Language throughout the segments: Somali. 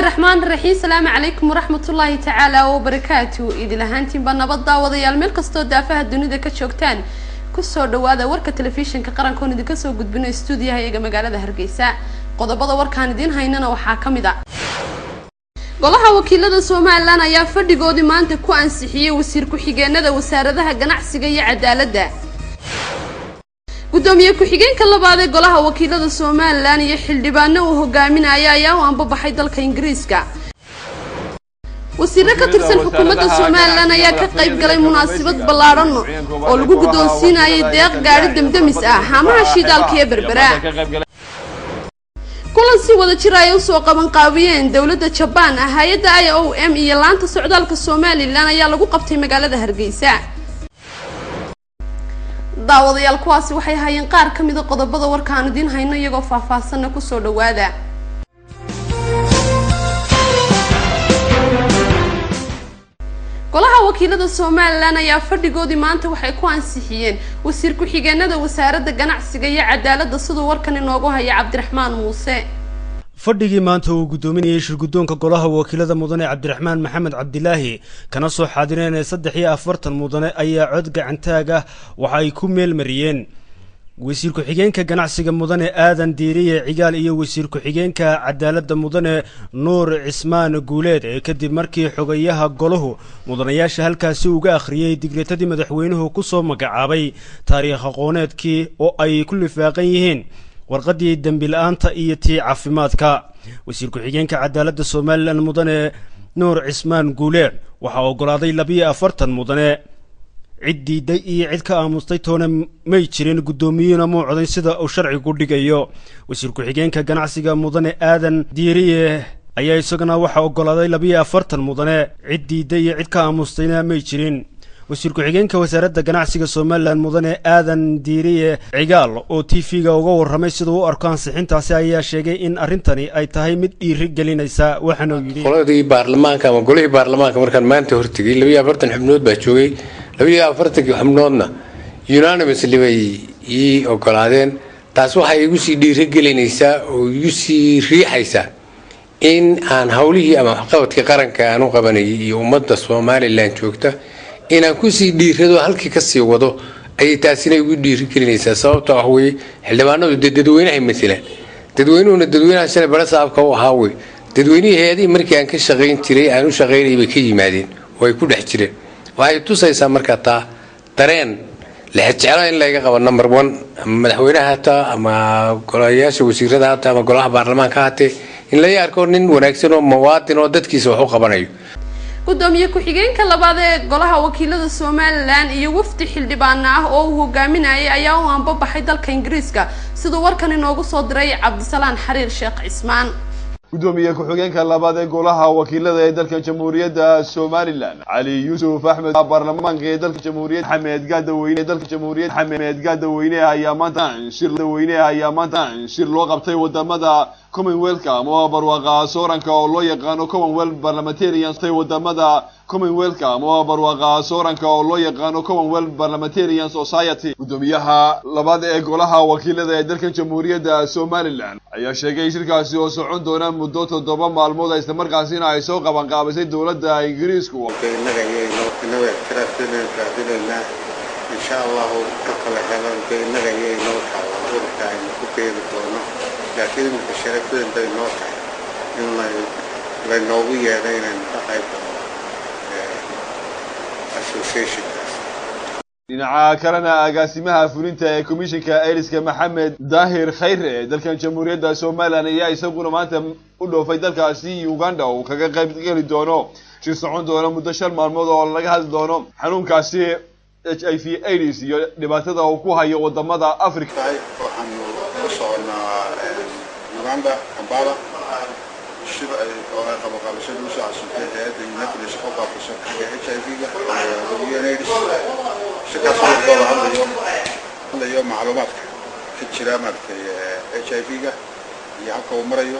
raxmaan raxiim salaamu calaykum waraxmatullaahi tacaala wabarakaatu idil ahaantiinba nabad daawadayaal meel kastoo daafaha dunida ka joogtaan kusoo dhawaada warka telefishinka qarankoon idinka soo gudbino stuudiyaha iyaga magaalada hargeysa qodobada warkaan idiin haynana waxaa ka mid a golaha wakiilada somalilan ayaa fadhigoodii maanta ku ansixiyey wasiir ku-xigeenada wasaaradaha ganacsiga iyo cadaaladda gudoomiye ku-xigeenka labaad ee golaha wakiilada somalilan iyo xildhibaano uu hogaaminaya ayaa u anbabaxay dalka ingiriiska wasiiro ka tirsan xukuumadda somalilan ayaa ka qayb galay munaasabad ballaadhan oo lagu guddoonsiinayay deeq gaadhi demdemis ah haamaha shidaalka iyo berbera kulan si wada jir ay usoo qabanqaabiyeen dowladda jabaan ah hay-adda i o m iyo laanta socdaalka somalilan ayaa lagu qabtay magaalada hargeysa daawadayaal kuwaasi waxay hayeen qaar ka mida qodobada warkaan idiin hayno iyagoo faahfaahsanna kusoo dhawaada golaha wakiilada somalilan ayaa fadhigoodii maanta waxay ku ansixiyeen wasiir ku-xigeenada wasaaradda ganacsiga iyo cadaaladda siduu warkan inoogu haya cabdiraxmaan muuse fadhigii maanta uu guddoominayay shirguddoonka golaha wakiilada mudane cabdiraxmaan maxamed cabdilaahi kana soo xaadireen ee saddex iyo afartan mudane ayaa cod gacantaag ah waxa ay ku meel mariyeen wasiir ku-xigeenka ganacsiga mudane aadan diiriye cigaal iyo wasiir ku-xigeenka cadaaladda mudane nuur cismaan guuleed ee kadib markii xogayaha golahu mudanayaasha halkaasi uga akhriyey digreetadii madaxweynuhu ku soo magacaabay taariikh aqooneedkii oo ay ku lifaaqan yihiin warqaddii dembi la-aanta iyo tii caafimaadka wasiir ku-xigeenka cadaaladda somalilan mudane nuur cismaan guuleed waxaa oggolaaday labiyo afartan mudane cid diiday iyo cid ka aamustay toona may jirin guddoomiyuuna muu codayn sida uu sharcigu dhigayo wasiir ku-xigeenka ganacsiga mudane aadan diiriye ayaa isaguna waxaa oggolaaday labiyo afartan mudane cid diiday iyo cid ka aamustayna may jirin wasiir ku-xigeenka wasaaradda ganacsiga somalilan mudane aadan diiriye cigaal oo t v-ga uga warramay siduu u arko ansixintaasi ayaa sheegay in arrintani ay tahay mid dhiiri gelinaysa waxaana uu yidhi qoladii baarlamaanka ama golihii baarlamaanka markaan maanta hortegay labiyo afartan xubnood baa joogay labiyo afartankii xubnoodna unanimously bay ii ogolaadeen taas waxay igu sii dhiiri gelinaysaa oo igu sii riixaysaa in aan howlihii ama waxqabadkii qaranka aan u qabanayay iyo ummadda somalilan joogta inaan kusii dhiirado halkii kasii wado ayay taasina igu dhiiri gelinaysaa sababta wax weye xildhibaanadu dee dadweynahay matalaan dadweynuhuna dadweynaha shalay bara saabka u ahaa wey dadweynihii hay-adihii markii aan ka shaqayn jiray aan u shaqaynayay bay ka yimaadeen oo ay ku dhex jireen waxay tusaysaa marka taa dareen lexejeclo in layga qabo number one ama madaxweyneha hataa ama golayaasha wasiirada hataa ama golaha baarlamaanka hatee in laga arko nin wanaagsan oo muwaadin oo dadkiisa wax u qabanayo gudoomiye ku-xigeenka labaad ee golaha wakiilada somalilan iyo wafdi xildhibaana ah oo uu hogaaminayay ayaa u anbabaxay dalka ingiriiska siduu warkan inoogu soo diray cabdisalaan xariir sheekh cismaan gudoomiye ku-xigeenka labaad ee golaha wakiilada ee dalka jamhuuriyadda somalilan cali yuusuf axmed baarlamaanka ee dalka jamhuuriyad xamed gaadaweyne ee dalka jamhuuriyad xamed gaadaweyne ayaa maanta shir daweyne ayaa maanta shir loo qabtay wadamada commonwealthka ama barwaaqa sooranka oo loo yaqaano commonwealth parliamentarians tay wadamada commonwealthka ama barwaaqa sooranka oo loo yaqaano commonwealth parliamentarian society gudoomiyaha labaad ee golaha wakiilada ee dalkan jamhuuriyadda somalilan ayaa sheegay shirkaasi oo socon doona muddo toddoba maalmood islamarkaasina ay soo qabanqaabisay dowladda ingiriisku insha allahu ka kala helan de innaga ayay noo tahay ururka aynu ku beeri doono laakiin iminka sharafweyn bay noo tahay in laynoogu yeedhay inaynu ka qayb galno associationkaas dhinaca kalena agaasimaha fulinta ee komishinka airiska maxamed daahir khayre ee dalkan jamhuuriyadda somalilan ayaa isaguna maanta u dhoofay dalkaasi uganda uu kaga qayb geli doono shir socon doono muddo shan maalmood oo laga hadli doono xanuunkaasi h i v aids iyo dhibaatada uu ku hayo wadamada africa waxaanu ku soconaa uganda kampala shir ay oo ay qabaqabashada usoo casuntay hay-adda united nation oo qaabkasan xagga h i v-ga unaids shirkaas warkooda hadlayo hadlayo macluumaadka ka jira maaragtay h i v-ga iyo halka uu marayo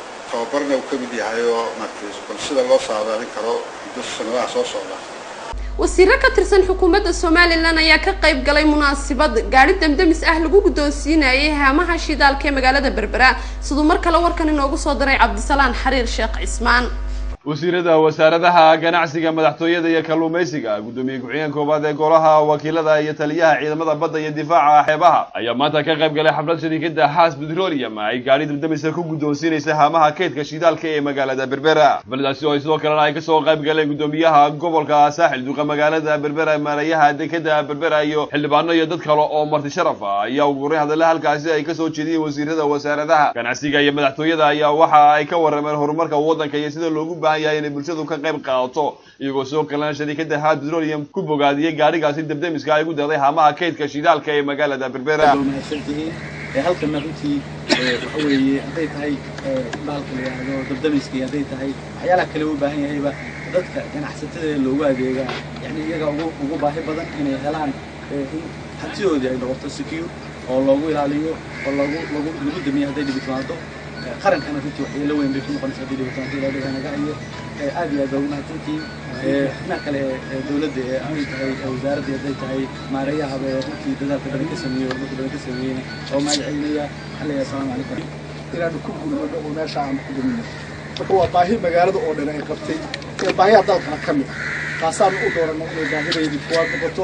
tababarna uu ka mid yahay oo maaragtay bal sida loo saadaalin karo muddo sanadaha soo socda wasiiro ka tirsan xukuumadda somalilan ayaa ka qayb galay munaasabad gaari damdamis ah lagu guddoonsiinayay haamaha shidaalka ee magaalada berbera siduu mar kale warkan inoogu soo diray cabdisalaan xariir sheekh cismaan wasiirada wasaaradaha ganacsiga madaxtooyada iyo kalluumaysiga guddoomiye ku-xigeen koowaad ee golaha wakiilada iyo taliyaha ciidamada badda iyo difaaca xeebaha ayaa maanta ka qayb galay xaflad shariikada haas petroleum ay gaari damdamisa ku guddoonsiinaysa haamaha kaydka shidaalka ee magaalada berbera xafladaasi oo sidoo kalena ay kasoo qayb galeen guddoomiyaha gobolka saaxil duqa magaalada berbera maarayaha dekeda berbera iyo xildhibaano iyo dad kale oo marti sharaf ah ayaa ugu horeyn hadalla halkaasi ay kasoo jeediyeen wasiirada wasaaradaha ganacsiga iyo madaxtooyada ayaa waxa ay ka warameen horumarka waddanka iyo sida loogu baahan yahay inay bulshadu ka qayb qaadato iyagoo soo kalena shariikada haad petroleum ku bogaadiyey gaarigaasi dabdamiska ay ugu daqday haamaha kaydka shidaalka ee magaalada berbera mahadsantihiin halkana runtii waxa weeye hadday tahay baalka la yidhaahdo dabdamiskii hadday tahay waxyaalaha kale u baahan yahayba dadka ganacsatada loogu adeegaa yani iyaga ugu ugu baahi badan inay helaan in hantidoodii ay noqoto secure oo loogu ilaaliyo oo lagu lagu lagu damiyo hadday dhibi timaado qarankana runtii waxyeelo weyn bay ku noqonaysa haddii dhibi timaado ilaa dhibanaga iyo aad iyo aad baa ugu mahadsantihiin xubnaha kale ee dowladda ee hadday tahay wasaaradda hadday tahay maarayahaba ee runtii dadaalka badan ka sameeyey horumarka badan ka sameeyeyna oo mahad celinaya waxaan leeyahay asalaamu calaykum inaanu ku gulmano oo meesha aanu ku dumino marka waa baahi magaalada oo dhan ay qabtay ee baahiyaha dalkana ka mid ah taasaanu u dooranay inay baahidaydii kuwaad noqoto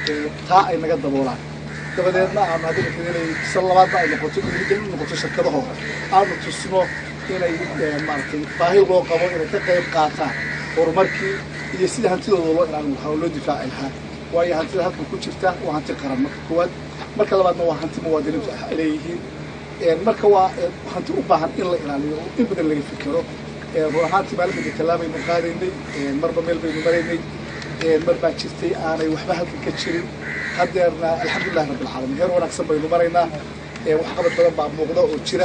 taa ay naga daboolaan dabadeedna aanu haddana kaganay san labaadna ay noqoto in u noqoto shirkadahooda aanu tusno inay maaragtay baahi loo qabo inay ka qayb qaataan horumarkii iyo sida hantidooda loo ilaalin lahaa oo loo difaaci lahaa waayo hantida halkan ku jirta waa hanti qaran marka koowaad marka labaadna waa hanti muwaadiniintu ay leeyihiin marka waa hanti u baahan in la ilaaliyo oo in badan laga fikero run ahaantii maalinka tallaabaynu qaadaynay marba meel baynu maraynay mar baa jirtay aanay waxba halkan ka jirin haddeerna alxamdulilahi rabbilcaalamiin heer wanaagsan baynu maraynaa waxqabad badan baa muuqda oo jira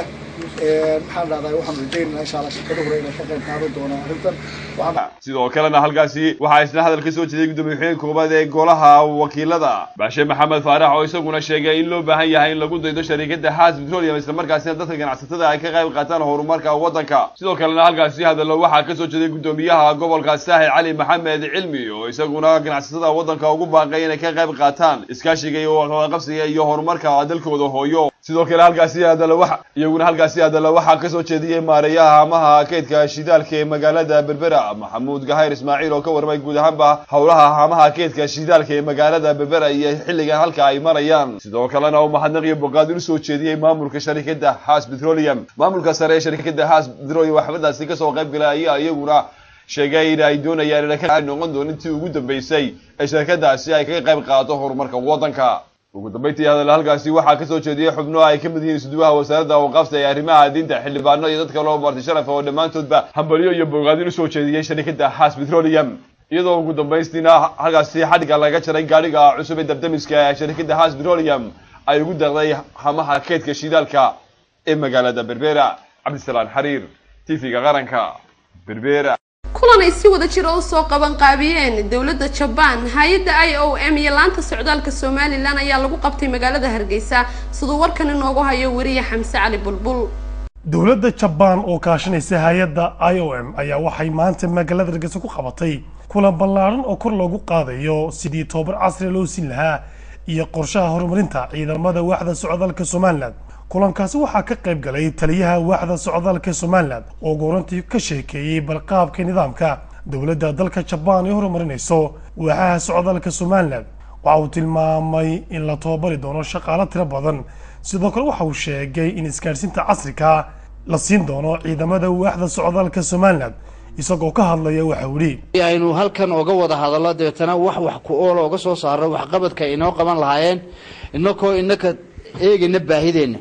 maxaan dhahdaa waxaan rajaynaynaa insha allah shirkadahuna inay ka qayb qaadan doonaan arrintan sidoo kalena halkaasi waxaa isna hadal ka soo jeeday guddoomiye ku-xigeen koowaad ee golaha wakiilada baashe maxamed faarax oo isaguna sheegay in loo baahan yahay in lagu daydo shariikada haas petroleum islamarkaasina dadka ganacsatada ay ka qayb qaataan horumarka waddanka sidoo kalena halkaasi hadallo waxaa ka soo jeeday guddoomiyaha gobolka saaxil cali maxamed cilmi oo isaguna ganacsatada waddanka ugu baaqay inay ka qayb qaataan iskaashiga iyo wadaqabsiga iyo horumarka dalkooda hooyo sidoo kale halkaasi hadallo waxa iyaguna halkaasi hadallo waxaa ka soo jeediyey maareeyaha haamaha kaydka shidaalka ee magaalada berbera maxamuud gahayr ismaaciil oo ka warmay guud ahaanba howlaha haamaha kaydka shidaalka ee magaalada berbera iyo xilligan halka ay marayaan sidoo kalena uu mahadnaq iyo boqaadin usoo jeediyey maamulka sharikada haas petroleum maamulka sare ee sharikada haas petroleum waxbadaasi kasoo qayb galay ayaa iyaguna sheegay in ay doonayaan inay ka noqon doonin tii ugu dambeysay ee shirkadaasi ay kaga qayb qaadato horumarka waddanka ugu dambeyntii hadal halkaasi waxaa kasoo jeediyey xubno ay ka mid yihiin isduwaha wasaaradda awqaafta ee arrimaha diinta xildhibaano iyo dad kale oo marti sharaf oo dhammaantoodba hambalyo iyo bogaadin usoo jeediyey sharikada haas petroleum iyadoo ugu dambaystiina halkaasi xadhigga laga jaray gaadhiga cusub ee dabdamiska ee sharikada haas petroleum ay ugu daqday hamaha keydka shidaalka ee magaalada berbera cabdisalaan xariir tv-ga qaranka berbera kulan ay si wada jira usoo qaban qaabiyeen dowladda jabaan hay-adda i o m iyo laanta socdaalka somalilan ayaa lagu qabtay magaalada hargeysa siduu warkan inoogu hayo weriye xamse cali bulbul dowladda jabaan oo kaashanaysa hay-adda i o m ayaa waxay maanta magaalada hargeysa ku qabatay kulan ballaaran oo kor loogu qaadayo sidii tobabar casri loo siin lahaa iyo qorshaha horumarinta ciidamada waaxda socdaalka somalilan kulankaasi waxaa ka qayb galay taliyaha waaxda socdaalka somalilan oo goorantii ka sheekeeyey balqaabka nidaamka dowladda dalka jabaan ay horumarinayso waaxaha socdaalka somalilan waxa uu tilmaamay in la tababari doono shaqaalo tiro badan sidoo kale waxa uu sheegay in isgaadhsiinta casriga la siin doono ciidamada waaxda socdaalka somalilan isagoo ka hadlaya waxa uu yidhi aynu halkan oga wada hadallo dabeetana wax wax ku ool oga soo saarno waxqabadka inoo qaban lahaayeen inakoo inaka eegayna baahideenna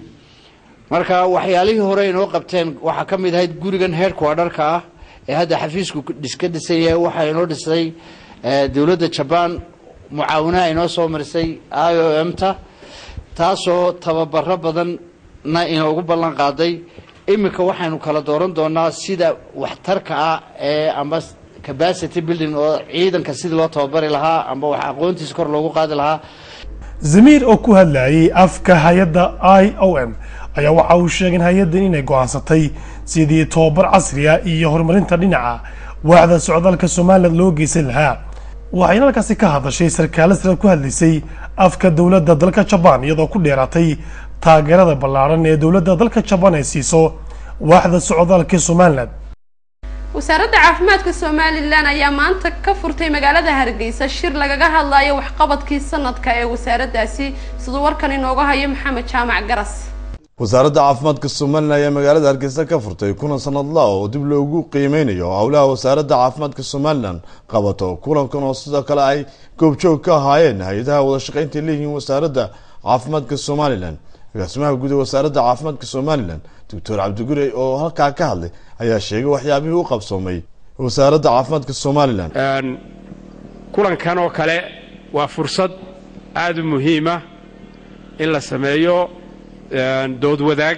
marka waxyaalihii hore inoo qabteen waxaa ka mid ahayd gurigan headquarterka ah ee hadda xafiisku iska dhisan yahay waxaa inoo dhisay dowladda jabaan mucaawinaha inoo soo marisay i o m ta taasoo tababaro badanna inoogu ballan qaaday iminka waxaynu kala dooran doonaa sida waxtarka ah ee amba capacity building oo ciidanka sidii loo tababari lahaa amba wax aqoontiisa kor loogu qaadi lahaa zamiir oo ku hadlayay afka hay-adda i o m ayaa waxa uu sheegay in hay-addan inay go-aansatay sidii tobabar casriya iyo horumarinta dhinaca waaxda socdaalka somalilan loo geysan lahaa waxayna halkaasi ka hadashay sarkaale sare ku hadlaysay afka dowladda dalka jabaan iyadoo ku dheeraatay taageerada ballaaran ee dowladda dalka jabaan ay siiso waaxda socdaalka somalilan wasaaradda caafimaadka somalilan ayaa maanta ka furtay magaalada hargeysa shir lagaga hadlayo waxqabadkii sanadka ee wasaaraddaasi siduu warkan inooga hayo maxamed jaamac garas wasaaradda caafimaadka somalilan ayaa magaalada hargeysa ka furtay kulan sanadla oo dib loogu qiimeynayo howlaha wasaaradda caafimaadka somalilan qabato kulankan oo sidoo kale ay goobjoog ka ahaayeen hay-adaha wadashaqeynta leeyihiin wasaaradda caafimaadka somalilan agaasimaha guud ee wasaaradda caafimaadka somalilan doctor cabdigurey oo halkaa ka hadlay ayaa sheegay waxyaabihii u qabsoomay wasaaradda caafimaadka somalilan kulankan oo kale waa fursad aada u muhiima in la sameeyo dood wadaag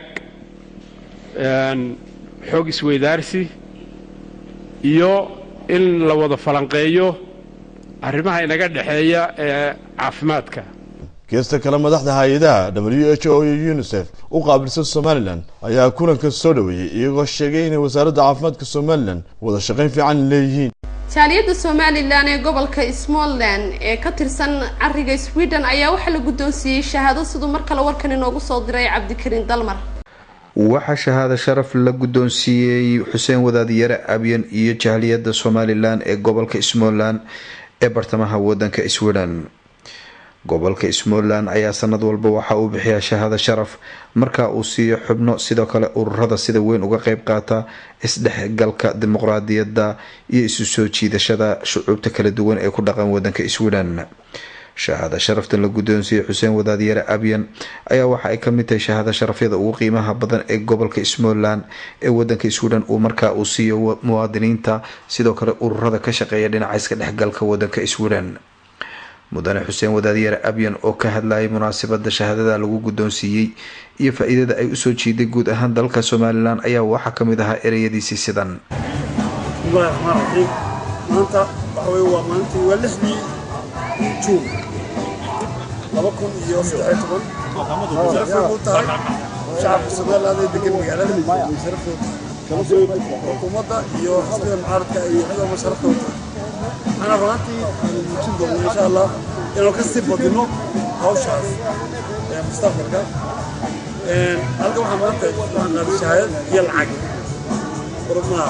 xoog isweydaarsi iyo in la wada falanqeeyo arrimaha inaga dhexeeya ee caafimaadka geesta kale madaxda hay-adaha w h o iyo unisef u qaabilsan somalilan ayaa kulanka soo dhaweeyey iyagoo sheegay inay wasaaradda caafimaadka somalilan wada shaqayn fiican leeyihiin jaaliyadda somalilan ee gobolka smallland ee ka tirsan cariga sweden ayaa waxaa la guddoonsiiyey shahaado siduu mar kale warkan inoogu soo diray cabdikariin dalmar waxaa shahaado sharaf la guddoonsiiyey xuseen wadaadiyare abyan iyo jaaliyadda somalilan ee gobolka smallland ee bartamaha wadanka sweden gobolka smallland ayaa sanad walba waxa uu bixiyaa shahaado sharaf marka uu siiyo xubno sidoo kale ururada sida weyn uga qeyb qaata isdhexgalka dimuqraadiyadda iyo isu soo jiidashada shucuubta kala duwan ee ku dhaqan wadanka sweden shahaado sharaftan la guddoonsiiyey xuseen wadaadyare abyan ayaa waxa ay kamid tahay shahaado sharafyada ugu qiimaha badan ee gobolka smallland ee wadanka sweden uu markaa uu siiyo muwaadiniinta sidoo kale ururada ka shaqeeya dhinaca iska dhexgalka wadanka sweden mudane xuseen wadaadyare abyan oo ka hadlayay munaasabada shahaadada lagu guddoonsiiyey iyo faa-iidada ay usoo jiiday guud ahaan dalka somalilan ayaa waxaa kamid ahaa ereyadiisii sidan bismillahi raxmaan raxiim maanta waxa wey waa maalintii waa lixdii juun laba kun iyo saddex iyo toban sharafay u tahay shacabka somaliland ee degan magaalada sharafooda xukuumadda iyo xisbiga mucaaradka iyo cidaba sharafta u tahay waxaana runaantii aanu muujin doonaa insha allah inaan ka sii badino hawshaas mustaqbalka halka waxaa maanta waxaan qaaday shahaadad iyo lacag urmaha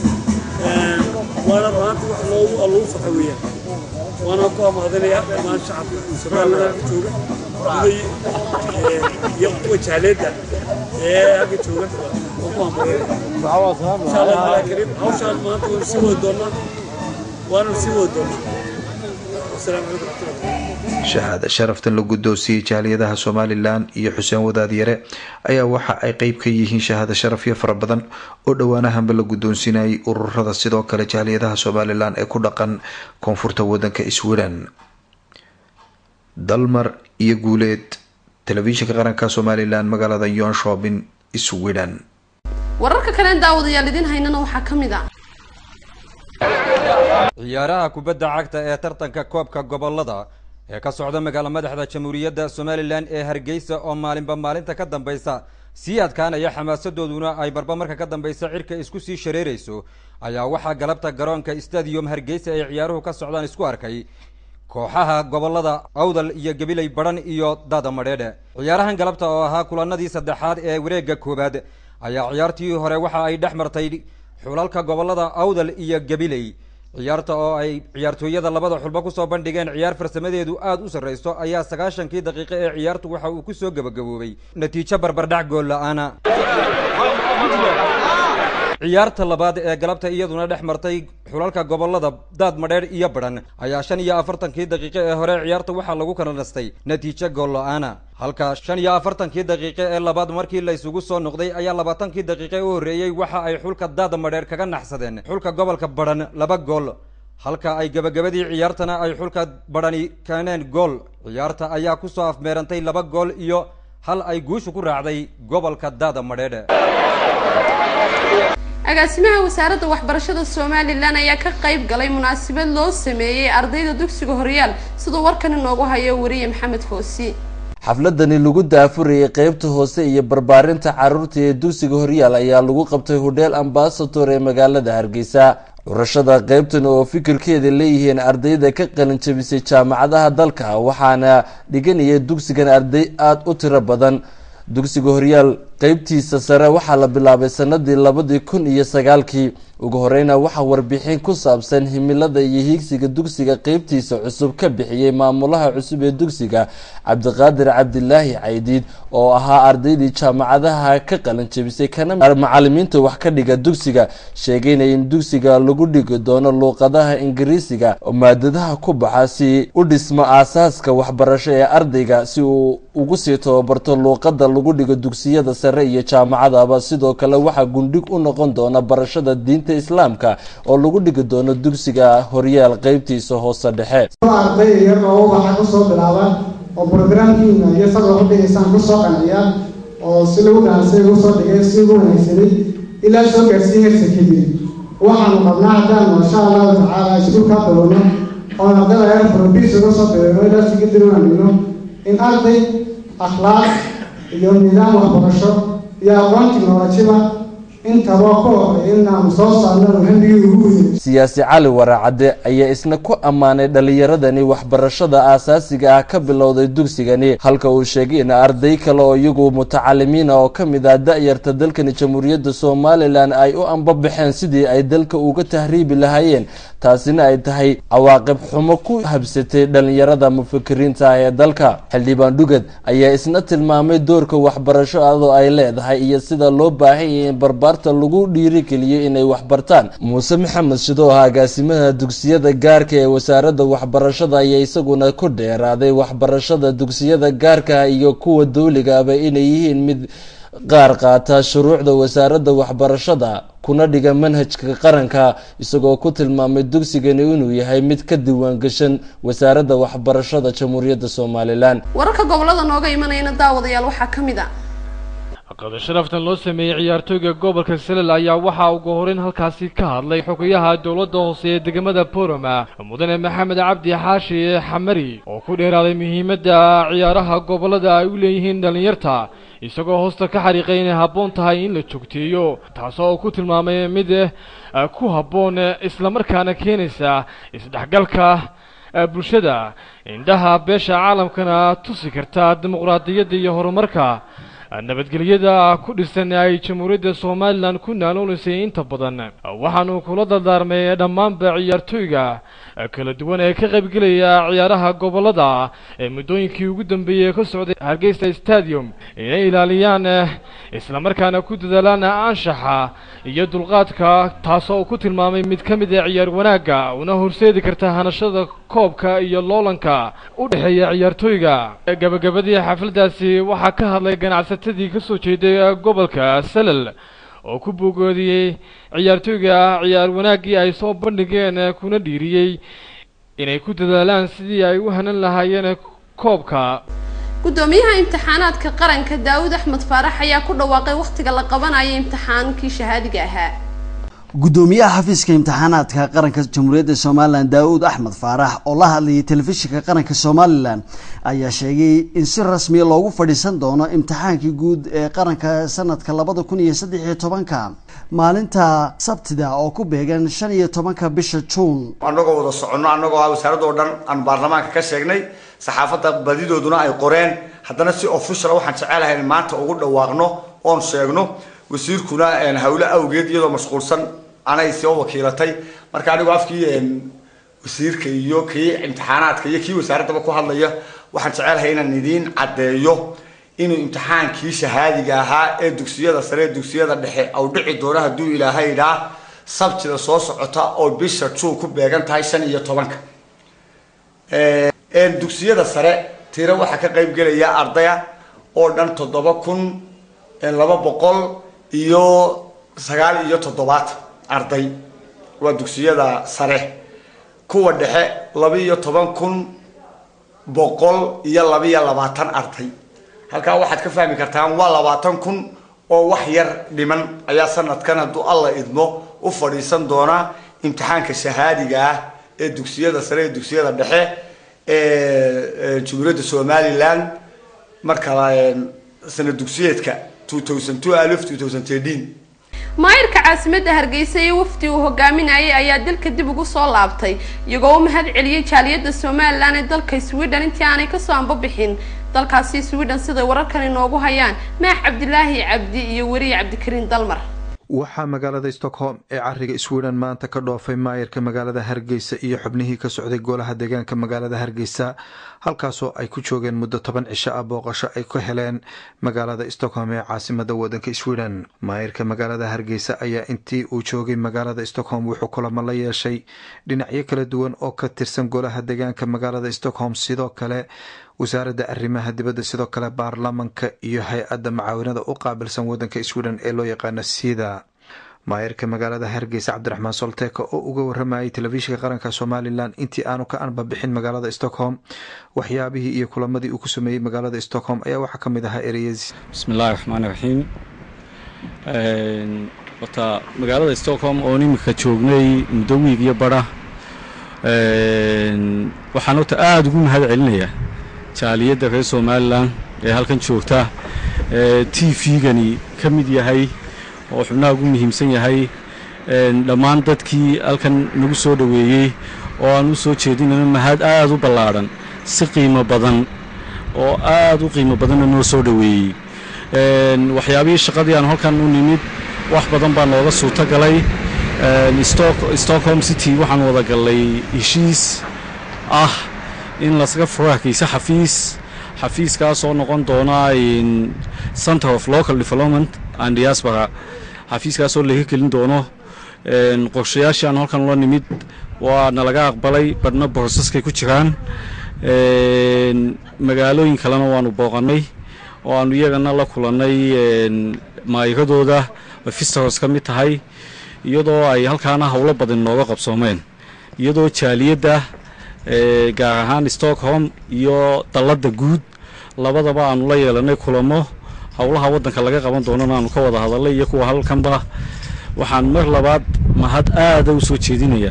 waana runaantii wax loogu lagu farxa weeyaan waana ku amaadinayaa dhammaan shacabka somaliland ka jooga guday iyo kuwa jahleedda ee halka jooga oo ku amaadinaya insha allah taala kariim hawshaan maanta waynu sii wadi doonaa waanu sii wadi doonaa wasalaamu calaykum waraxmatullahi shahaada sharaftan la guddoonsiiyey jaaliyadaha somalilan iyo xuseen wadaadyare ayaa waxa ay qeyb ka yihiin shahaado sharafyo fara badan oo dhowaanahanba la guddoonsinayay ururada sidoo kale jaaliyadaha somalilan ee ku dhaqan koonfurta wadanka sweden dalmar iyo guuleed telefishinka qaranka somalilan magaalada yonshobin sweden wararka kalen daawadayaal idin haynana waxaa ka mid ah ciyaaraha kubadda cagta ee tartanka koobka gobolada ee ka socda magaalo madaxda jamhuuriyadda somalilan ee hargeysa oo maalinba maalinta ka dambaysa sii adkaanaya xamaasadooduna ay marba marka ka dambaysa cirka isku sii shareerayso ayaa waxaa galabta garoonka stadium hargeysa ay ciyaaruhu ka socdaan isku arkay kooxaha gobolada awdal iyo gabiley badhan iyo daada madheedhe ciyaarahan galabta oo ahaa kulanadii saddexaad ee wareegga koowaad ayaa ciyaartii hore waxa ay dhex martay xulalka gobolada awdal iyo gabiley ciyaarta oo ay ciyaartooyada labada xulba kusoo bandhigeen ciyaar farsamadeedu aada u sarreyso ayaa sagaashankii daqiiqo ee ciyaartu waxa uu kusoo gabagaboobay natiijo barbardhac gool la-aana ciyaarta labaad ee galabta iyaduna dhex martay xulalka gobolada daad madheer iyo badhan ayaa shan iyo afartankii daqiiqo ee hore ciyaarta waxaa lagu kala nastay natiijo gool la-aana halka shan iyo afartankii daqiiqo ee labaad markii la isugu soo noqday ayaa labaatankii daqiiqo u horreeyey waxa ay xulka daad madheer kaga naxsadeen xulka gobolka badhan laba gool halka ay gabagabadii ciyaartana ay xulka badhani keeneen gool ciyaarta ayaa kusoo afmeerantay laba gool iyo hal ay guushu ku raacday gobolka daada madheedhe agaasimaha wasaaradda waxbarashada somalilan ayaa ka qayb galay munaasabad loo sameeyey ardayda dugsiga horyaal siduu warkan inoogu hayo wariye maxamed foosi xafladani lagu daafurayay qeybta hoose iyo barbaarinta caruurta ee dugsiga horyaal ayaa lagu qabtay hodheel ambasador ee magaalada hargeysa curashada qeybtan oo fikirkeeda leeyihiin ardayda ka qalin jabisay jaamacadaha dalka waxaana dhiganaya dugsigan arday aada u tiro badan dugsiga horyaal qeybtiisa sare waxaa la bilaabay sanadii labadii kun iyo sagaalkii ugu horeyna waxaa warbixin ku saabsan himilada iyo hiigsiga dugsiga qeybtiisa cusub ka bixiyey maamulaha cusub ee dugsiga cabdiqaadir cabdilaahi caydiid oo ahaa ardaydii jaamacadaha ka qalin jabisay kana macalimiinta wax ka dhiga dugsiga sheegayna in dugsiga lagu dhigi doono luuqadaha ingiriisiga oo maadadaha ku baxa si u dhismo aasaaska waxbarasho ee ardayga si uu ugu sii tababarto luuqada lagu dhigo dugsiyada sare iyo jaamacadaba sidoo kale waxaa gundhig u noqon doona barashada diinta islaamka oo lagu dhigi doono dugsiga horyaal qeybtiisa hoose dhexe arday yar oo waxaa kusoo bilaabaan oo programkiina iyo sad wax u dhigaysaan kusoo qanciyaan oo si lagu dhaasay ugu soo dhigay si ugu wanaagsanay ilaa soo gaarsiiya heer secondary waxaanu qabnaa haddaan insha allahu tacaala iskuulka bilowno oo ardada heer probis uga soo bilayno ilaa secondary aan dhigno in arday akhlaaq iyo nidaam waxbarasho iyo aqoon tiknolojiba intaba ku horeeya inaanu soo saarno hamigii ugu weyn siyaasi cali waraacadde ayaa isna ku ammaanay dhalinyaradani waxbarashada aasaasiga ah ka bilowday dugsigani halka uu sheegay in arday kale oo iyagu mutacalimiina oo ka mid ah da-yarta dalkani jamhuuriyadda somalilan ay u ambabaxeen sidii ay dalka uga tahriibi lahaayeen taasina ay tahay cawaaqib xumo ku habsatay dhalinyarada mufakiriinta ah ee dalka xildhibaan dhugad ayaa isna tilmaamay doorka waxbarasho adoo ay leedahay iyo sida loo baahanyay in barbaarta lagu dhiirigeliyo inay waxbartaan muuse maxamed shido ah agaasimaha dugsiyada gaarka ee wasaaradda waxbarashada ayaa isaguna ku dheeraaday waxbarashada dugsiyada gaarka iyo kuwa dowligaaba inay yihiin mid qaar qaata shuruucda wasaaradda waxbarashada kuna dhiga manhajka qaranka isagoo ku tilmaamay dugsigani inuu yahay mid ka diiwaan gashan wasaaradda waxbarashada jamhuuriyadda somalilan wararka gobolada nooga imanayana daawadayaal waxaa ka mid a qada sharaftan loo sameeyey ciyaartooyga gobolka selel ayaa waxaa ugu horeyn halkaasi ka hadlay xogayaha dowladda hoose ee degmada boroma mudane maxamed cabdi xaashi xamari oo ku dheeraaday muhiimadda ciyaaraha gobolada ay u leeyihiin dhallinyarta isagoo hoosta ka xariiqay inay habboon tahay in la joogteeyo taasoo uu ku tilmaamay mid ku habboon islamarkaana keenaysa isdhexgalka bulshada indhaha beesha caalamkana tusi karta dimuqraadiyadda iyo horumarka nabadgelyada ku dhisan ay jamhuuriyadda somalilan ku naaloolaysay inta badan waxaanu kula dardaarmay dhammaanba ciyaartooyga kala duwan ee ka qaybgelaya ciyaaraha gobolada ee muddooyinkii ugu dambeeyey ka socday hargeysa stadium inay ilaaliyaan islamarkaana ku dadaalaan anshaxa iyo dulqaadka taasoo uu ku tilmaamay mid ka mid a ciyaar wanaagga una horseedi karta hanashada koobka iyo loolanka u dhexeeya ciyaartooyga gabagabadii xafladaasi waxaa ka hadlay ganacsatadii ka soo jeeday gobolka salal oo ku bogoodiyey ciyaartooyga ciyaar wanaaggii ay soo bandhigeen kuna dhiiriyey inay ku dadaalaan sidii ay u hanan lahaayeen koobka gudoomiyaha imtixaanaadka qaranka daawud axmed faarax ayaa ku dhawaaqay wakhtiga la qabanaya imtixaankii shahaadiga ahaa gudoomiyaha xafiiska imtixaanaadka qaranka jamhuuriyadda somalilan daawud axmed faarax oo la hadlayay telefishinka qaranka somalilan ayaa sheegay in si rasmiya loogu fadhiisan doono imtixaankii guud ee qaranka sanadka labada kun iyo saddex iyo tobanka maalinta sabtida oo ku beegan shan iyo tobanka bisha juun annagoo wada soconno annagoo ah wasaaradda oo dhan aan baarlamaanka ka sheegnay saxaafadda badidooduna ay qoreen haddana si official waxaan jecelahay in maanta ugu dhawaaqno oon sheegno wasiirkuna hawle awgeed iyadoo mashquulsan anay soo wakiilatay marka anigu afkii wasiirka iyo kii imtixaanaadka iyo kii wasaaraddaba ku hadlaya waxaan jecelahay inaan idiin caddeeyo inuu imtixaankii shahaadiga ahaa ee dugsiyada sare ee dugsiyada dhexe au dhici doono hadduu ilaahay idhaa sabtida soo socota oo bisha juun ku beegan tahay shan iyo tobanka dugsiyada sare tiro waxaa ka qayb gelaya ardaya oo dhan toddoba kun laba boqol iyo sagaal iyo toddobaatan arday waa dugsiyada sare kuwa dhexe laba iyo toban kun boqol iyo laba iyo labaatan arday halkaa waxaad ka fahmi kartaan waa labaatan kun oo wax yar dhiman ayaa sanadkan hadduu alla idmo u fadhiisan doonaa imtixaanka shahaadiga ah ee dugsiyada sare ee dugsiyada dhexe ee jamhuuriyadda somaliland marka sana dugsiyeedka maayirka caasimadda hargeysa iyo wafdi uu hogaaminayay ayaa dalka dib ugu soo laabtay iyagoo u mahad celiyey jaaliyadda somalilan ee dalka sweden intii aanay kasoo anbabixin dalkaasi sweden siday wararkan inoogu hayaan maax cabdilaahi cabdi iyo weriye cabdikariin dalmar waxaa magaalada stockholm ee cariga sweden maanta ka dhoofay maayirka magaalada hargeysa iyo xubnihii ka socday golaha deegaanka magaalada hargeysa halkaasoo ay ku joogeen muddo toban cisho ah booqasho ay ka heleen magaalada stockholm ee caasimada wadanka sweden maayirka magaalada hargeysa ayaa intii uu joogay magaalada stockholm wuxuu kulamo la yeeshay dhinacyo kala duwan oo ka tirsan golaha deegaanka magaalada stockholm sidoo kale wasaaradda arrimaha dibadda sidoo kale baarlamanka iyo hay-adda macaawinada u qaabilsan wadanka sweden ee loo yaqaano sida maayirka magaalada hargeysa cabdiraxmaan solteka oo uga waramayay telefishinka qaranka somalilan intii aanu ka anbabixin magaalada stockholm waxyaabihii iyo kulamadii uu ku sameeyey magaalada stockholm ayaa waxaa ka mid ahaa ereyadiis bismillahi raxmaani raxiim horta magaalada stockholm oo iminka joognay muddo wiig iyo bara waxaan horta aada ugu mahad celinayaa jaaliyadda reer somalilan ee halkan joogta t v-gani ka mid yahay oo xubnaha ugu muhiimsan yahay dhammaan dadkii halkan nagu soo dhoweeyey oo aan u soo jeedinayno mahad aada u ballaadhan si qiimo badan oo aada u qiimo badanna noo soo dhoweeyey waxyaabihii shaqadii aan halkan u nimid wax badan baa nooga suurto galay stockholm city waxaan wada gallay heshiis ah in lasaga furo hakayse xafiis xafiiskaasoo noqon doona center of local development and diaspora xafiiskaasoo laga gelin doono qorshayaashii aan halkan la nimid waa nalaga aqbalay badhna borosaskay ku jiraan magaalooyin kalena waanu booqannay oo aanu iyagana la kulannay maayiradooda visitors ka mid tahay iyadoo ay halkaana howlo badan nooga qabsoomeen iyadoo jaaliyadda gaar ahaan stockholm iyo dalladda guud labadaba aanu la yeelanay kulamo howlaha waddanka laga qaban doonana aanu ka wada hadalnay iyo kuwa halkanba waxaan mar labaad mahad aada u soo jeedinaya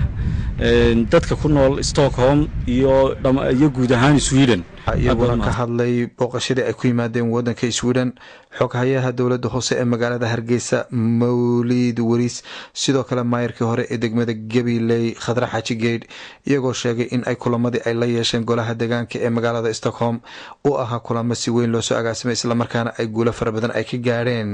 dadka ku nool stockholm iyo iyo guud ahaan sweden iyaguna ka hadlay booqashadii ay ku yimaadeen wadanka sweden xoghayaha dowladda hoose ee magaalada hargeysa mawlid weriis sidoo kale maayirkii hore ee degmada gabiley khadra xaaji geydh iyagoo sheegay in ay kulamadii ay la yeesheen golaha deegaanka ee magaalada stockholm u ahaa kulamo si weyn loosoo agaasimay islamarkaana ay guulo fara badan ay ka gaadheen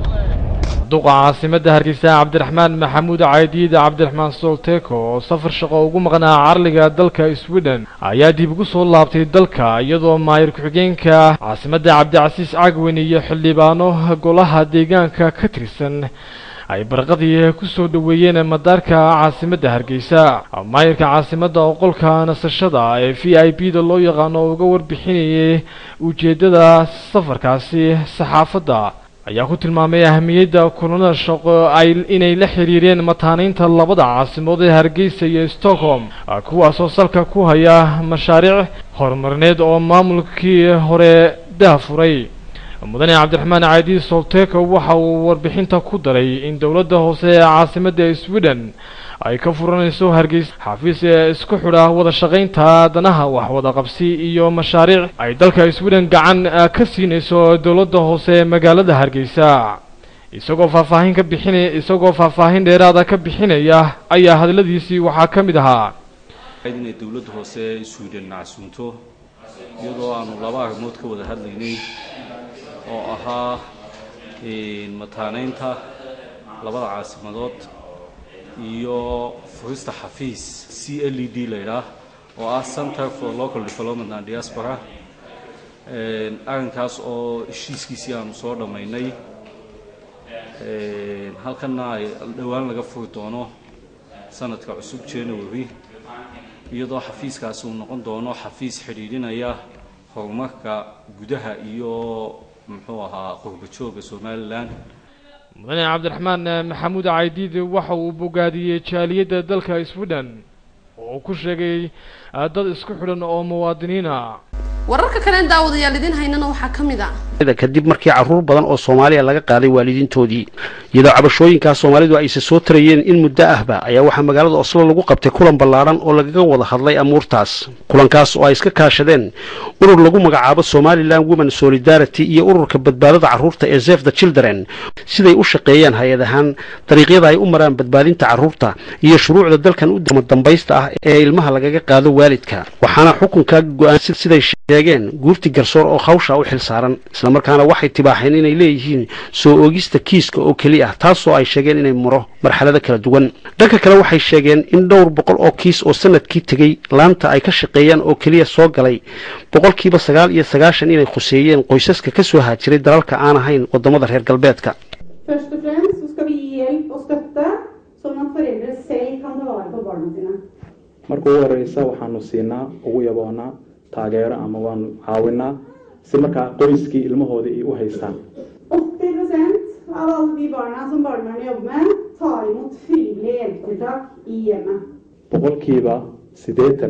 duqa caasimadda hargeysa cabdiraxmaan maxamuud caydiid cabdiraxmaan solteko oo safar shaqo ugu maqnaa carliga dalka sweden ayaa dib ugu soo laabtay dalka iyadoo maayir ku-xigeenka caasimadda cabdicasiis cagwen iyo xildhibaano golaha deegaanka ka tirsan ay barqadii ku soo dhoweeyeen madaarka caasimadda hargeysa maayirka caasimadda oo qolka nasashada ee v i b da loo yaqaano oo uga warbixinayay ujeeddada safarkaasi saxaafadda ayaa ku tilmaamay ahamiyadda kulanada shaqo ay inay la xiriireen mataanaynta labada caasimood ee hargeysa iyo stockholm kuwaasoo salka ku haya mashaariic horumarineed oo maamulkii hore daafuray mudane cabdiraxmaan caadi solteko waxa uu warbixinta ku daray in dowladda hoose ee caasimadda sweden ay ka furanayso hargeysa xafiis ee isku xidha wada shaqaynta danaha wax wada qabsi iyo mashaariic ay dalka sweden gacan ka siinayso dowladda hoose ee magaalada hargeysa isagoo faahfaahin ka bixinaya isagoo faahfaahin dheeraada ka bixinaya ayaa hadaladiisii waxaa ka mid ahaa inay dowladda hoose ee sweden casuunto iyadoo aanu laba arrimood ka wada hadlaynay oo ahaa mataanaynta labada caasimadood iyo furista xafiis c l e d laydhaah oo ah center for local development and diaspora arrinkaas oo heshiiskiisii aanu soo dhammaynay halkanna ay dhowaan laga furi doono sanadka cusub january iyadoo xafiiskaasi uu noqon doono xafiis xidhiidhinaya horumarka gudaha iyo muxuu ahaa qurba jooga somalilan mudane cabdiraxmaan maxamuud caydiid waxa uu bogaadiyey jaaliyadda dalka sweden oo uu ku sheegay dad isku xidhan oo muwaadiniina wararka kale daawadayaal idin haynana waxaa ka mid a kadib markii caruur badan oo soomaaliya laga qaaday waalidiintoodii iyadoo cabashooyinkaas soomaalidu ayse soo tarayeen in muddo ahba ayaa waxaa magaalada oslo lagu qabtay kulan ballaaran oo lagaga wada hadlay amuurtaas kulankaas oo ay iska kaashadeen urur lagu magacaabo somalilan women solidarity iyo ururka badbaadada carruurta ee zef the children siday u shaqeeyaan hay-ad ahaan dariiqyada ay u maraan badbaadinta carruurta iyo shuruucda dalkan u dambaysta ah ee ilmaha lagaga qaado waalidka waxaana xukunka go-aan siday sheegeen guurti garsoor oo hawsha u xil saaran islamarkaana waxay tibaaxeen inay leeyihiin soo oogista kiiska oo keli ah taasoo ay sheegeen inay maro marxalado kala duwan dhanka kale waxay sheegeen in dhowr boqol oo kiis oo sanadkii tegey laanta ay ka shaqeeyaan oo keliya soo galay boqolkiiba sagaal iyo sagaashan inay khuseeyeen qoysaska ka soo haajiray dalalka aan ahayn wadamada reer galbeedka Først og fremst så skal vi gi hjelp og støtte, sånn at foreldre selv kan ta vare på barna sine. marka ugu horeysa waxaanu siinaa ugu yaboonaa taageero ama waanu caawinaa si markaa qoyskii ilmahooda ay u haystaan 80 av alle de barna som barnevernet jobber med, tar imot frivillige hjelpetiltak i hjemmet. boqolkiiba siddeetan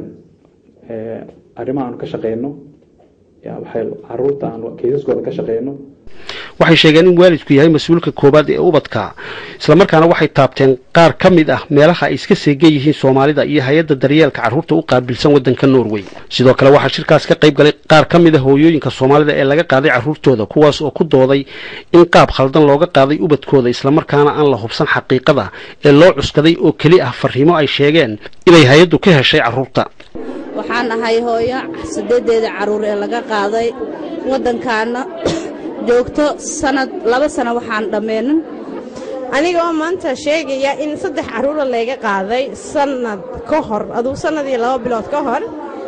ee arrimaha aanu ka shaqeyno yaa waxay caruurta aanu kaysaskooda ka shaqeyno waxay sheegeen in waalidku yahay mas-uulka koowaad ee ubadka islamarkaana waxay taabteen qaar ka mid ah meelaha ay iska seegan yihiin soomaalida iyo hay-adda daryeelka carruurta u qaabilsan waddanka norway sidoo kale waxaa shirkaas ka qayb galay qaar ka mid a hooyooyinka soomaalida ee laga qaaday carruurtooda kuwaas oo ku dooday in qaab khaldan looga qaaday ubadkooda islamarkaana aan la hubsan xaqiiqada ee loo cuskaday oo keli ah fariimo ay sheegeen inay hay-addu ka heshay carruurta waxaan ahay hooyo sideedeeda carruur ee laga qaaday waddankaana joogto sanad laba sano waxaan dhammeenin anigoo maanta sheegaya in saddex carruura layga qaaday sanad ka hor aduu sanad iyo laba bilood ka hor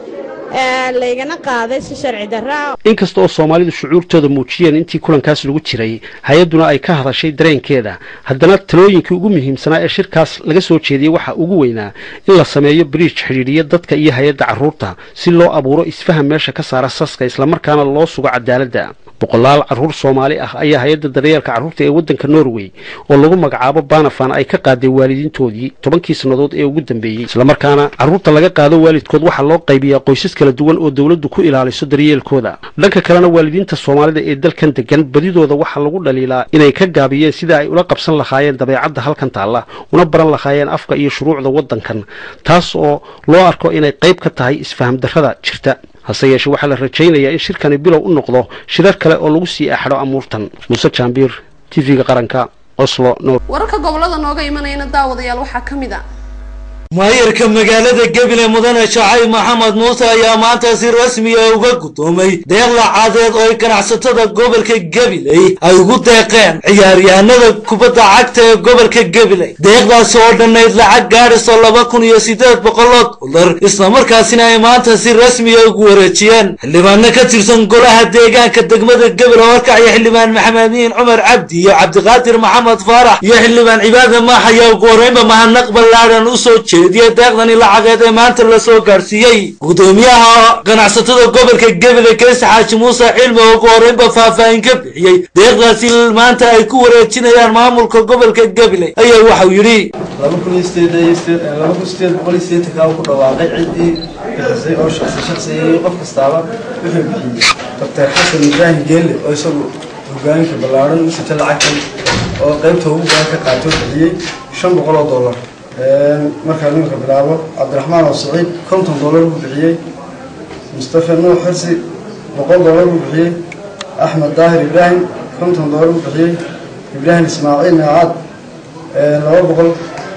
laygana qaaday si sharci darraa inkasta oo soomaalidu shucuurtooda muujiyeen intii kulankaas lagu jiray hay-adduna ay ka hadashay dareenkeeda haddana talooyinkii ugu muhiimsanaa ee shirkaas laga soo jeediyey waxaa ugu weynaa in la sameeyo bridge xidhiidhiya dadka iyo hay-adda carruurta si loo abuuro isfaham meesha ka saara saska islamarkaana loo sugo cadaaladda boqolaal carruur soomaali ah ayaa hay-adda daryeelka carruurta ee waddanka norway oo lagu magacaabo banafan ay ka qaaday waalidiintoodii tobankii sannadood ee ugu dambeeyey islamarkaana carruurta laga qaado waalidkood waxaa loo qaybiyaa qoysas kala duwan oo dowladdu ku ilaaliso daryeelkooda dhanka kalena waalidiinta soomaalida ee dalkan degan badidooda waxaa lagu dhaliilaa inay ka gaabiyeen sida ay ula qabsan lahaayeen dabeecadda halkan taalla una baran lahaayeen afka iyo shuruucda waddankan taas oo loo arko inay qayb ka tahay isfaham darrada jirta hase yeeshee waxaa la rajaynayaa in shirkani bilow u noqdo shirar kale oo lagu sii axadho amuurtan muuse jaambiir t v-ga qaranka oslo nor wararka gobolada nooga imanayana daawadayaal waxaa ka mid a maayarka magaalada gebile mudane shacay maxamed muuse ayaa maanta si rasmi ah uga gudoomay deeq lacadeed oo ay ganacsatada gobolka gabiley ay ugu deeqeen ciyaaryahanada kubadda cagta ee gobolka gabiley deeqdaasi oo dhannayd lacag gaadhiso laba kun iyo siddeed boqoloo dollar islamarkaasina ay maanta si rasmi ah ugu wareejiyeen xildhibaano ka tirsan golaha deegaanka degmada gebile warkacyo xildhibaan maxamediin cumar cabdi iyo cabdiqaadir maxamed faarax iyo xildhibaan cibaada maax ayaa ugu horreynba mahadnaq ballaadhan u soo jeediyey deeqdani lacageed ee maanta la soo gaarsiiyey gudoomiyaha ganacsatada gobolka gebile keese xaaji muuse cilmi oo ugu horreynba faahfaahin ka bixiyey deeqdaasi maanta ay ku wareejinayaan maamulka gobolka gebile ayaa waxau yidhi laba kun iyo sideed iyo sideed laba kun sideed boqol iyo sideetankaa ku dhawaaqay ciddii bixisay oo shaqsi shaqsiyeeyey qof kastaaba wuxuu bixiyey doctor xasan ibraahim geelle oo isagu hogaaminka ballaaran u sita lacagtan oo qaybta ugu badan ka qaatoo bixiyey shan boqol oo dollar markaa nimanka bilaabo cabdiraxmaan oo saciid konton dollar buu bixiyey mustafa nuux xirsi boqol dollar buu bixiyey axmed daahir ibraahim konton dollar buu bixiyey ibraahim ismaaciil meecaad laba boqol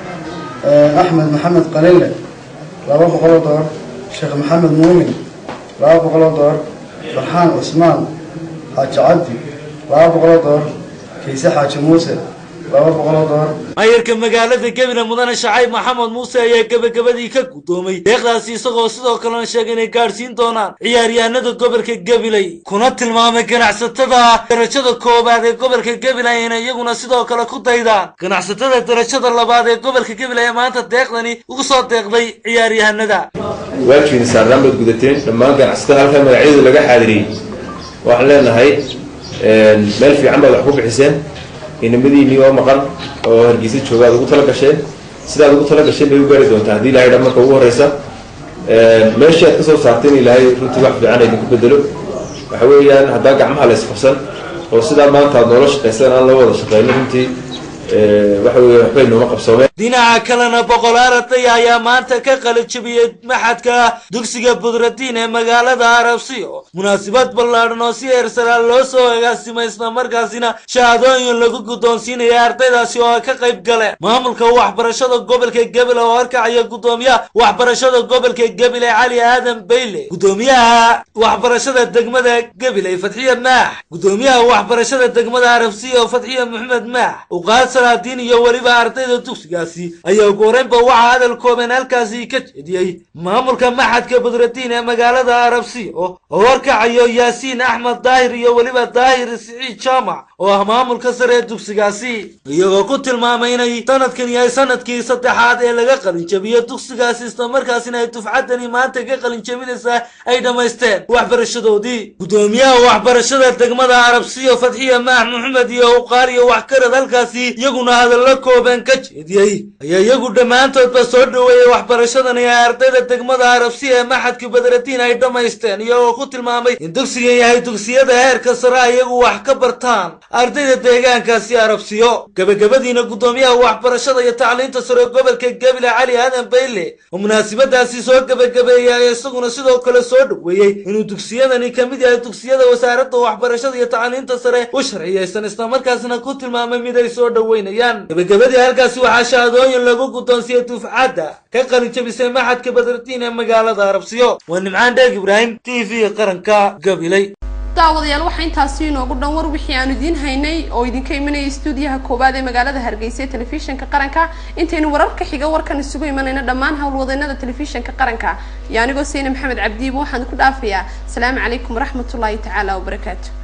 axmed maxamed qalile laba boqol oo dollar sheekh maxamed muumin laba boqol oo dollar farxaan cusmaan xaaji cabdi laba boqol oo dollar kayse xaaji muuse laba boqol oo dollar maayarka magaalada gebile mudane shacayb maxamed muuse ayaa gebagabadii ka gudoomay deeqdaasi isagoo sidoo kalena sheegay inay gaadhsiin doonaan ciyaaryahanada gobolka gabiley kuna tilmaamay ganacsatada darajada koowaad ee gobolka gabiley inay iyaguna sidoo kale ku daydaan ganacsatada darajada labaad ee gobolka gabiley ee maanta deeqdani ugu soo deeqday ciyaaryahanada waajibin saarnaan baad gudateen dhammaan ganacsatada halkaa magacyadu laga xaadiriyey waxaan leenahay meel fiican baad wax ku bixiseen inamadiinii oo maqan oo hargeysa jooga aad ugu tala gasheen sidaad ugu tala gasheen bay u gaari doontaa haddii ilahay dhan marka ugu horeysa meeshii aad ka soo saarteen ilaahay runtii wax fiican idinku bedelo waxa weeyaan haddaa gacmaha la isqabsan oo sidaa maanta aad noola shaqaysan aan la wada shaqeyno runtii waxa weeye waxbay nooma qabsoomeen dhinaca kalena boqolaal arday ayaa maanta ka qalijabiyey maxadka dugsiga budradiin ee magaalada arabsiyo munaasabad ballaadhan oo si eersaraal loo soo agaasimay islamarkaasina shahaadooyin lagu guddoonsiinaya ardaydaasi oo ay ka qayb galeen maamulka waxbarashada gobolka gebile oo horkacaya guddoomiyaha waxbarashada gobolka gebile cali aadan bayle guddoomiyaha waxbarashada degmada gebile fatxiye maax guddoomiyaha waxbarashada degmada arabsiyo fatxiye maxamed maax uqaad salaadiin iyo weliba ardayda dugsigaasi ayaa ugu horeynba waxaa hadal kooban halkaasi ka jeediyey maamulka maxadka budradiin ee magaalada arabsiyo oo horkacayo yaasiin axmed daahir iyo weliba daahir siciid jaamac oo ah maamulka sare ee dugsigaasi iyagoo ku tilmaamay inay sanadkan yahay sanadkii saddexaad ee laga qalinjabiyo dugsigaasi islamarkaasina ay dufcaddani maanta ka qalinjabinaysaa ay dhammaysteen waxbarashadoodii guddoomiyaha waxbarashada degmada arabsiyo fatxiya maax maxamed iyo uqaar iyo waxkarad halkaasi iyaguna hadallo kooban ka jeediyey ayaa iyagu dhammaantoodba soo dhoweeyey waxbarashadani ee ardayda degmada arabsiya ee maxadka badradiin ay dhammaysteen iyagoo ku tilmaamay in dugsigan yahay dugsiyada heerka sare iyagu wax ka bartaan ardayda deegaankaasi arabsiyo gebagabadiina guddoomiyaha waxbarashada iyo tacliinta sare gobolka gebile cali aadan bayle oo munaasabadaasi soo gebagabeeyey ayaa isaguna sidoo kale soo dhoweeyey inuu dugsiyadani ka mid yahay dugsiyada wasaaradda waxbarashada iyo tacliinta sare u sharciyeysan islamarkaasna ku tilmaamay mid ay soo dhoweynayaan gebagabadii halkaasi waxaa shahaadooyin lagu guddoonsiyey dufcadda ka qalinjabisay maxadka badradiin ee magaalada arabsiyo waa nimcaan dheeg ibraahim t v qaranka gabiley daawadayaal waxaa intaasi inoogu dhan war wixii aanu idiin haynay oo idinka imanayay stuudiyaha koowaad ee magaalada hargeysa ee telefishinka qaranka intaynu wararka xiga warkan isugu imanayna dhammaan howlwadeennada telefishinka qaranka iyo anigoo sayne maxamed cabdiiba waxaan ku dhaafayaa asalaamu calaykum waraxmatullaahi tacaala wabarakaatu